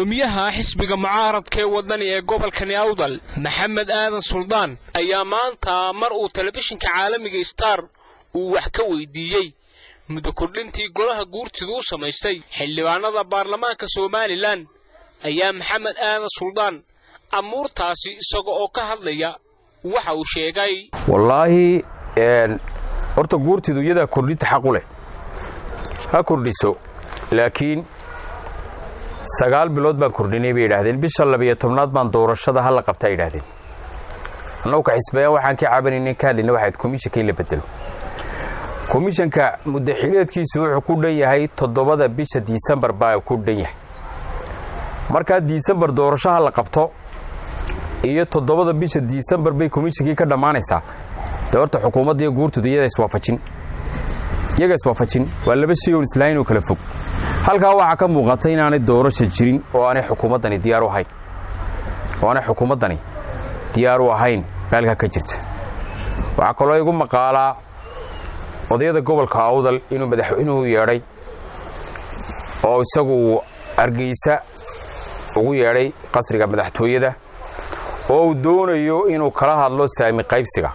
gudoomiyaha xisbiga mucaaradka ee wadani ee gobolkani awdal maxamed aadan suldaan ayaa maanta mar uu telefishinka caalamiga star uu wax ka weydiiyey muddo kordhintii golaha guurtidu u samaystay xildhibaanada baarlamaanka somalilan ayaa maxamed aadan suldaan amuurtaasi isaga oo ka hadlaya waxa uu sheegay wallaahi horta guurtidu iyadaa kordhinta xaq u leh ha kordhiso laakiin sagaal bilood baan kordhinay bay yidhaahdeen bisha labiyo tobnaad baan doorashada hala qabtaa yidhaahdeen annagu ka xisbayaan waxaan ka cabanayna ka hadlayna waxayd komishanka in la bedelo komishanka muddaxileedkiisu wuxuu ku dhan yahay toddobada bisha disembar baa ku dhan yahay markaa disembar doorasho ha la qabto iyo toddobada bisha disembar bay komishankii ka dhammaanaysaa dee horta xukuumadda iyo guurtuda iyada iswaafajin iyaga iswaafajin waa laba shay oon islaahin oo kala fog halkaa waxaa ka muuqata inaanay doorasha jirin oo aanay xukuumaddani diyaar u ahayn oo aanay xukuumaddani diyaar u ahayn meelkaa ka jirta waxaa kaloo igu maqaalaa odayada gobolka awdal inuu madaxweynuhu yeedhay oo isagu argeysa ugu yeedhay qasriga madaxtooyada oo uu doonayo inuu kala hadlo saami qaybsiga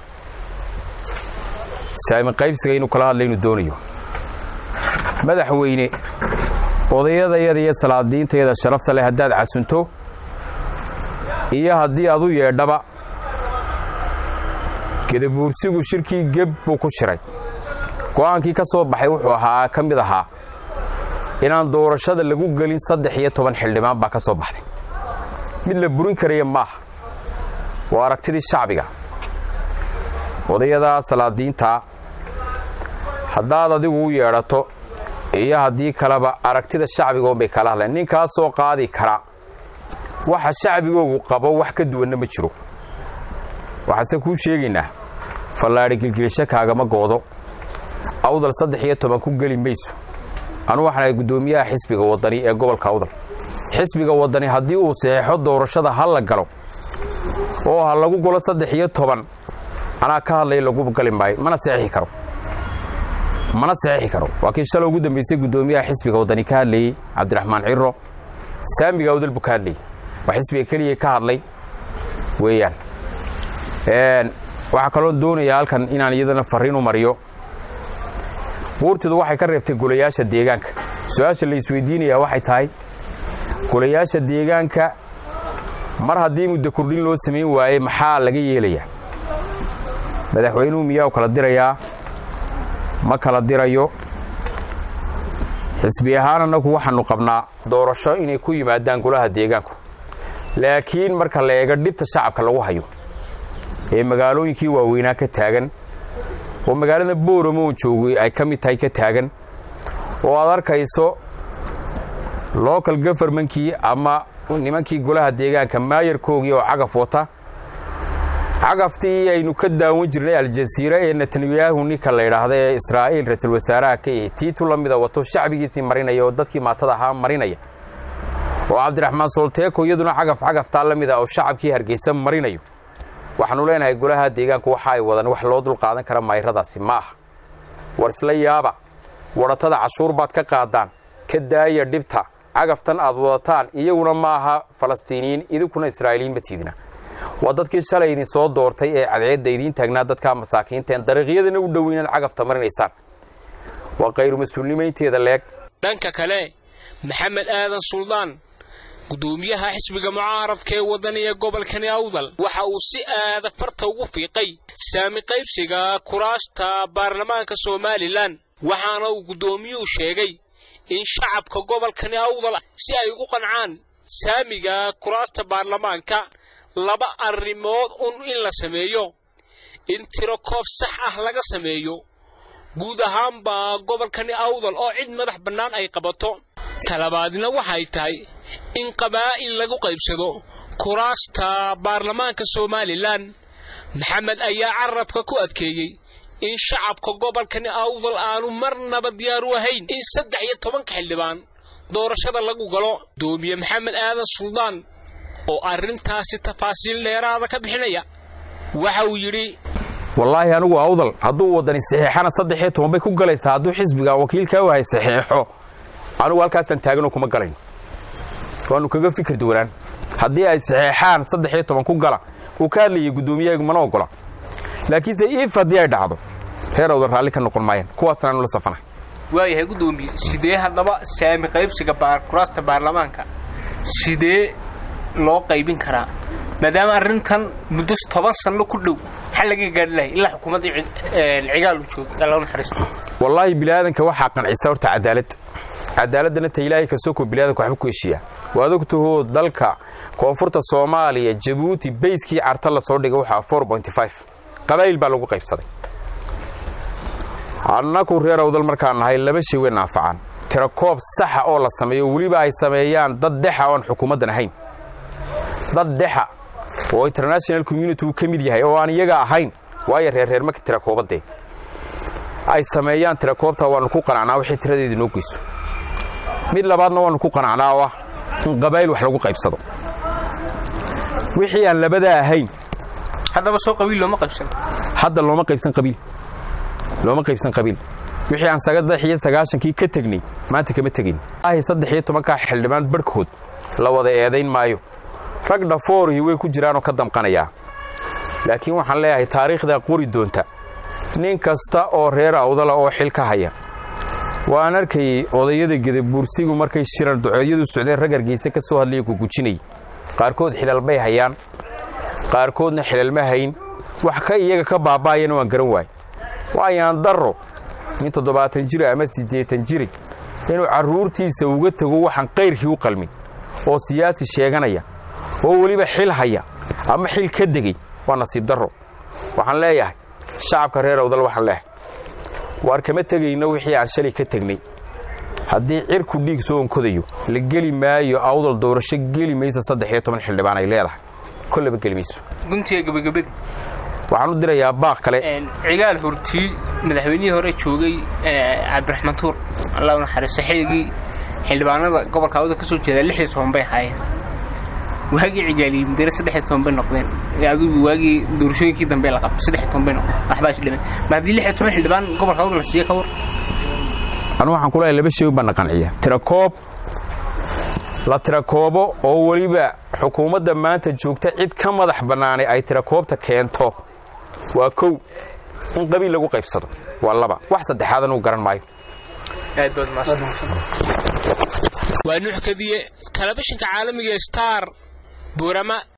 saami qaybsiga inuu kala hadlo inuu doonayo madaxweyne odayadayada iyo salaadiintayada sharafta leh haddaad casunto iyo haddii aad u yeedhaba gedabuursigu shirkii geb buu ku shiray go'aankii ka soo baxay wuxuu ahaa ka mid ahaa inaan doorashada lagu gelin saddex iyo toban xildhibaan baa ka soo baxday mid la burin karaya maaha waa aragtidii shacbiga odayada salaadiinta haddaad adigu u yeedhato iyo haddii kaleba aragtida shacbigoon bay kala hadleen ninkaasoo qaadi kara waxa shacbigoogu qabo wax ka duwanna ma jiro waxaase kuu sheegaynaa fallaadhi gilgilisho kaagama goodo awdal saddex iyo toban ku geli mayso anu waxaanahay guddoomiyaha xisbiga waddani ee gobolka awdal xisbiga waddani haddii uu saxeexo doorashada ha la galo oo ha lagu golo saddex iyo toban anaa ka hadlaya lagu gali maayo mana saxeixi karo mana saxeixi karo waa kii shalay ugu dambaysay guddoomiyaha xisbiga waddani ka hadlayey cabdiraxmaan ciro saamiga awdal buu ka hadlayey waa xisbiga keliya ka hadlay weeyaan waxaa kaloo doonayaa halkan inaan iyadana farriin u mariyo buurtidu waxay ka reebtay golayaasha deegaanka su-aasha la isweydiinayaa waxay tahay golayaasha deegaanka mar haddii muddo kordhin loo samayn waaye maxaa laga yeelayaa madaxweynuhu miyaa u kala dirayaa ma kala dirayo xisbi ahaan annagu waxaannu qabnaa doorasho inay ku yimaadaan golaha deegaanku laakiin marka la eego dhibta shacabka lagu hayo ee magaalooyinkii waaweynaa ka taagan oo magaalada booramo joogay ay ka mid tahay ka taagan oo aad arkayso local govermankii ama nimankii golaha deegaanka maayarkoogii oo cagaf wata cagaftii aynu ka daawan jirnay aljasiira ee netanyahu ninka la yidhaahda ee israa'iil ra-iisul wasaaraha ka yahay tiitu la mida wato shacbigiisii marinaya oo dadkii maatada ahaa marinaya oo cabdiraxmaan solteeko iyaduna cagaf cagaftaa la mida oo shacabkii hargeysa marinayo waxaanu leenahay golaha deegaanku waxa ay wadaan wax loo dul qaadan kara mayradaasi ma aha war isla yaaba wadhatada cashuur baad ka qaadaan ka daaya dhibta cagaftan aad wadataan iyaguna ma aha falastiiniyiin idinkuna israa'iiliyiin ma tiidina waa dadkii shalay idin soo doortay ee cadceedda idiin taagnaa dadkaa masaakiinteen dariiqyadana u dhow inaad cagafta marinaysaan waa kayru mas-uulnimaynteeda leeg dhanka kale maxamed aadan suldaan gudoomiyaha xisbiga mucaaradka ee waddani ee gobolkani awdal waxa uu si aada farta ugu fiiqay saami qaybsiga kuraasta baarlamaanka somalilan waxaana uu guddoomiyuhu sheegay in shacabka gobolkani awdal si ay ugu qancaan saamiga kuraasta baarlamaanka laba arrimood un in la sameeyo in tiro koob sax ah laga sameeyo guud ahaanba gobolkani awdal oo cid madax bannaan ay qabato talabaadna waxay tahay in qabaa'il lagu qaybsado kuraasta baarlamaanka somalilan maxamed ayaa carabka ku adkeeyey in shacabka gobolkani awdal aanu marnaba diyaar u ahayn in saddex iyo tobanka xildhibaan doorashada lagu galo doomiye maxamed aadan suldaan oo arrintaasi tafaasiil dheeraada ka bixinaya waxa uu yidhi wallaahi anigu awdal hadduu waddani saxiixana saddex iyo toban bay ku galaysaa hadduu xisbiga wakiilkaa wahay saxiixo anugu halkaasaan taaganoo kuma galayn waannu kaga fikir duwanaan haddii ay saxeexaan saddex iyo toban ku gala uu ka hadlayay guddoomiyahagu mana ogola laakiinse if haddii ay dhacdo reer awdal raalli ka noqon maayaan kuwaasna aanu la safanahay waayahay guddoomiye sidee haddaba saami qaybsiga kuraasta baarlamaanka sidee loo qaybin karaa maadaama arrintan muddo toban sanno ku dhow maxaa laga gaari lahay ilaa xukuumadda cigaalu joogo alla naxariisto wallaahi biniaadanka waxaa qancisa horta cadaalad cadaaladdana ta ilaahay kasoko biniadanka waxba ku heshiiyaa waad ogtahoo dalka koonfurta soomaaliya jabuuti bayskii carta la soo dhigay waxaa qabaa'il baa lagu qaybsaday annaku reer awdal markaan nahay laba shay way naafacaan tirakoob saxa oo la sameeyo weliba ay sameeyaan dad dexa oon xukuumaddan ahayn dad dexa oo international community uu ka mid yahay oo aan iyaga ahayn waayo reerreer marka tirakoobadee ay sameeyaan tirakoobta waannu ku qanacnaa wixii tiradeeda noo geyso mid labaadna waannu ku qanacnaa oo ah in qabaa'il wax lagu qaybsado wixii aan labadaa ahayn haddaba soo qabiil looma qaybsan hadda looma qaybsan qabiil looma qaybsan qabiil wixii aan saddex iyo sagaashankii ka tegnay maanta kama tegin ahi saddex iyo tobankaa xildhibaan barhkood la wada eedayn maayo rag dhafoorihii way ku jiraanoo ka damqanayaa laakiin waxaan leeyahay taariikhdaa qori doonta nin kasta oo reer awdala oo xil ka haya waan arkayey odayada gedabuursigu markay shirar ducoodyadu socdeen rag hargeysa ka soo hadlaya gugujinay qaarkood xilal bay hayaan qaarkoodna xilal ma hayn wax ka iyaga ka baaba'ayana waan garan waay waayaan darro nin toddobaatan jira ama siddeetan jiri inuu carruurtiisa uga tego waxaan qayrkii u qalmin oo siyaasi sheeganaya oo weliba xil haya ama xil ka degay waa nasiib darro waxaan leeyahay shacabka reer awdal waxaan leeyahay waar kama tegayno wixii aan shalay ka tegnay haddii cirku dhiig soo onkodayo la geli maayo awdal doorasho geli maysa saddex iyo toban xildhibaan ay leedahay kollaba geli mayso guntiga gabagabadii waxaan u dirayaa baaq kale cigaal hortii madaxweynihii hore joogay cabdiraxmaan tuur alla u naxariisto xilligii xildhibaanada gobolka awda ka soo jeeda lix iyo toban bay ahaayeen waagii cigaaliyi mudane saddex iyo toban bay noqdeen adigu waagii doorashooyinkii dambe la qabto saddex iyo toban bay noqdeen waxbaa isdhiman ma haddii lix iyo toban xildhibaan gobolka awda la siiye ka war anu waxaan ku leeyahay laba shay baan qanciya tirakoob la tirakoobo oo weliba xukuumadda maanta joogta cid ka madax bannaanay ay tirakoobta keento waa kow in qabiil lagu qaybsado waa laba wax saddexaadan uu garan maayo waa nuux kadiye telefishinka caalamiga star buurama